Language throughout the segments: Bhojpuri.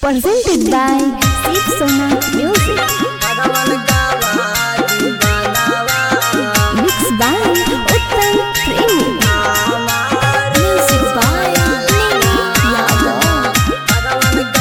presented by Sip Sona Music. Mixed by Uttam Premi. Music by Nini Yadav.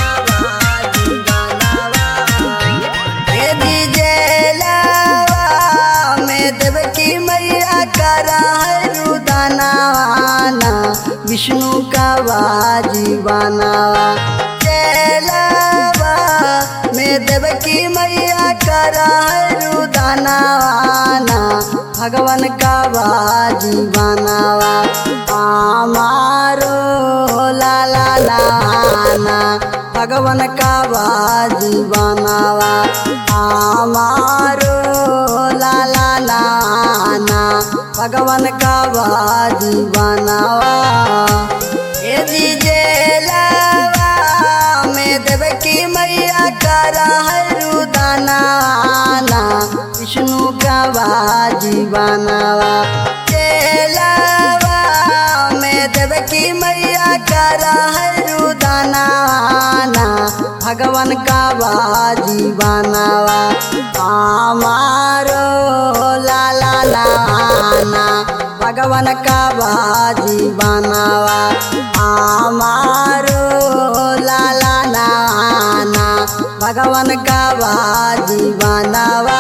Devaki मैया करा है रुदानावाना विष्णु का वाजीवानावा चेलावा में देवकी मैया करा है रुदानावाना भगवान का वाजीवानावा आमारो ला ला लाना भगवान का वाजीवानावा आमारो ला ला लाना भगवान का वाजीवानावा ए दीजे लावा में देवकी मैया करा है रुदानाना विष्णु का वाजीवानावा चेलावा में देवकी मैया करा है रुदानाना भगवान का वाजीवानावा आमारो ला ला लाना भगवान का वाजीवानावा आमारो ला ला लाना भगवान का वाजीवानावा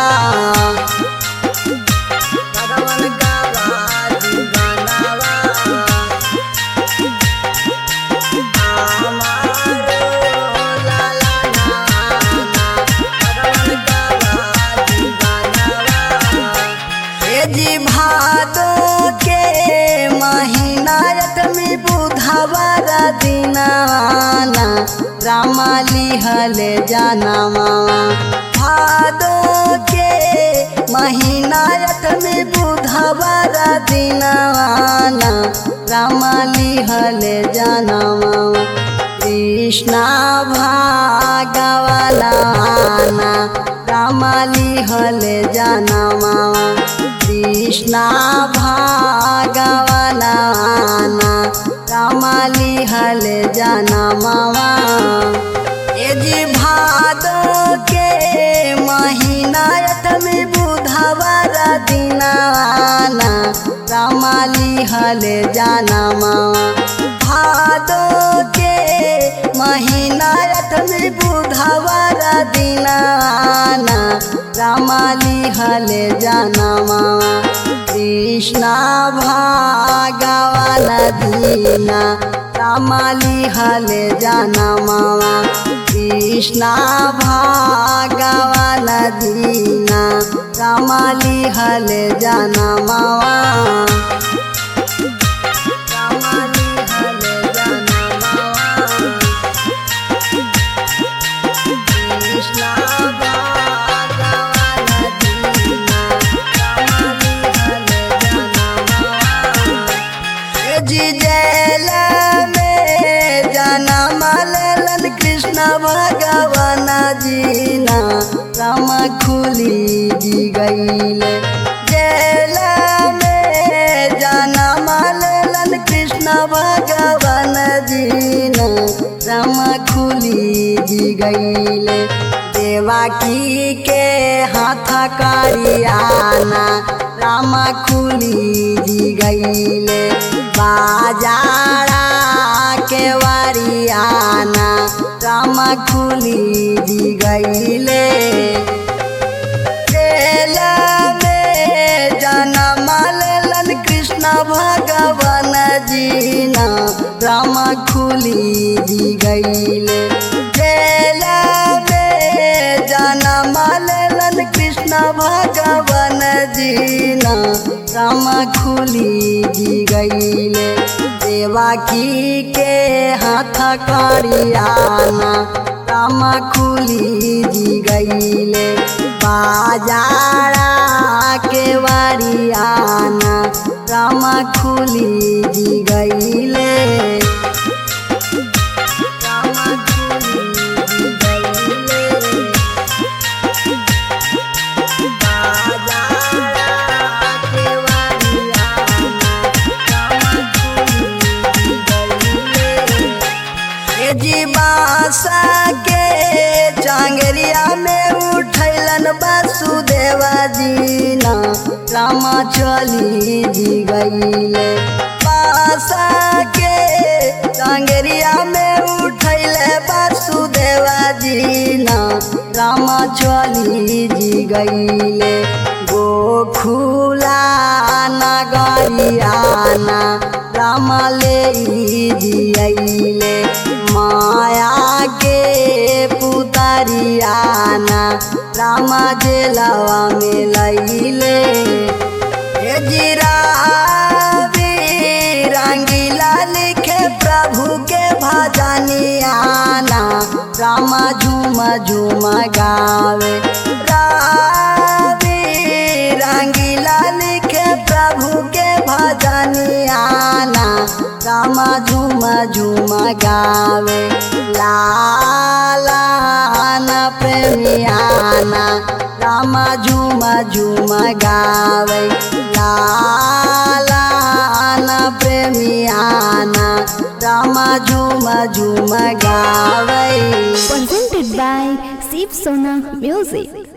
भगवान का वाजीवानावा जी भादो के महीना में बुधवार दिनाना रामा लिहले जाना भादो के महीना में बुधवार दिनाना रामा लिहले जाना कृष्णा भागवलाना रामाली हले जाना कृष्णा भागवलाना रामाली हले जाना ए जी भादो के महीना में बुधवार दिनाना रामाली हले जाना भादो के महीना में बुधवार दिनाना रामाली हले जाना कृष्णा भागवान दीना रामाली हले जाना कृष्णा भागवान दीना रामाली हले जाना रामाली हले जाना कृष्णा भगवान दीना रामाली हले जाना जी जैल में जाना मलन कृष्ण भगवान जीना राम खुली जी गईल जैल में जाना मलन कृष्ण भगवान जीना राम खुली जी गईल देवाकी के हाथ करियाना राम खुली जी गईले बाजारा के वरियाना राम खुली जी गईले जेल में जनम लेलन कृष्ण भगवान जीना राम खुली जी गईले जेल में जनम लेलन कृष्ण भगवान जीना राम खुली जी गईले देवाकी के हाथ करियाना राम खुली जी गईले बाजारा के वरियाना राम खुली जी गईले राम खुली जी गईले बाजारा के वरियाना राम खुली जी गईले ए जी बासा के राम चली जी गईले पासा के टांगरिया में उठैले वासुदेवा जी ना राम चली जी गईले गोखुला नगरियाना राम ले जियले माया के पुतरियाना राम जेलवा में लैले हे जीरा रंगीला लिखे प्रभु के भजनियाना राम झूम झूम गावे रावी रंगीला लिखे प्रभु के भजनियाना राम झूम झूम गावे लाला न प्रेमियाना राम झूम झूम गावे लाला न प्रेमियाना राम झूम झूम गावे Presented by Shiv Sona Music.